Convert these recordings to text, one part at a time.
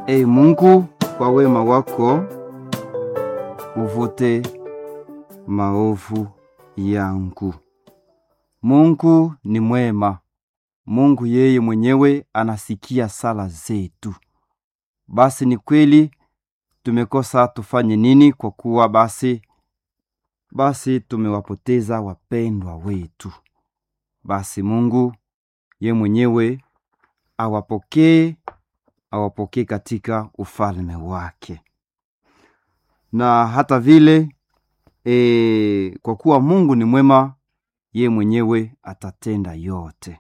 Ee Mungu, kwa wema wako uvute maovu yangu. Mungu ni mwema. Mungu yeye mwenyewe anasikia sala zetu. Basi ni kweli tumekosa, tufanye nini? Kwa kuwa basi basi tumewapoteza wapendwa wetu. Basi Mungu ye mwenyewe awapokee, awapokee katika ufalme wake. Na hata vile e, kwa kuwa Mungu ni mwema, ye mwenyewe atatenda yote.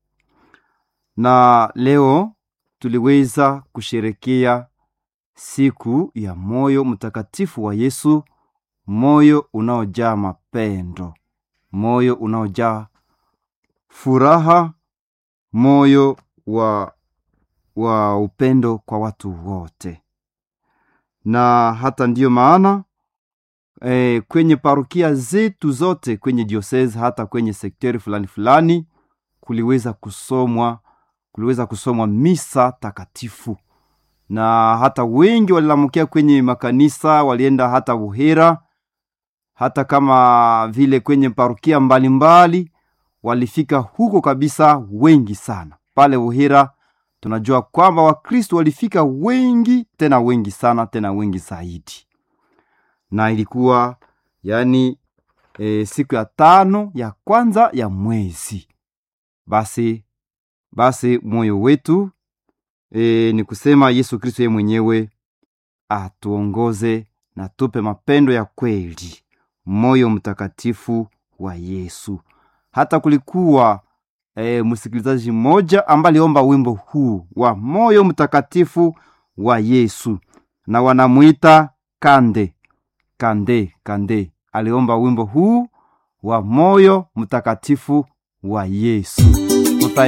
Na leo tuliweza kusherekea siku ya moyo mtakatifu wa Yesu, moyo unaojaa mapendo, moyo unaojaa furaha, moyo wa, wa upendo kwa watu wote. Na hata ndiyo maana e, kwenye parokia zetu zote kwenye diocese hata kwenye sekteri fulani fulani kuliweza kusomwa kuliweza kusomwa misa takatifu, na hata wengi walilamukia kwenye makanisa, walienda hata Buhera, hata kama vile kwenye parokia mbalimbali mbali, walifika huko kabisa, wengi sana pale Buhera. Tunajua kwamba Wakristo walifika wengi tena wengi sana tena wengi zaidi, na ilikuwa yani e, siku ya tano ya kwanza ya mwezi. Basi basi moyo wetu e, ni kusema Yesu Kristo yeye mwenyewe atuongoze na tupe mapendo ya kweli, moyo mtakatifu wa Yesu. Hata kulikuwa e, msikilizaji mmoja ambaye aliomba wimbo huu wa moyo mtakatifu wa Yesu, na wanamwita Kande Kande Kande. Aliomba wimbo huu wa moyo mtakatifu wa Yesu.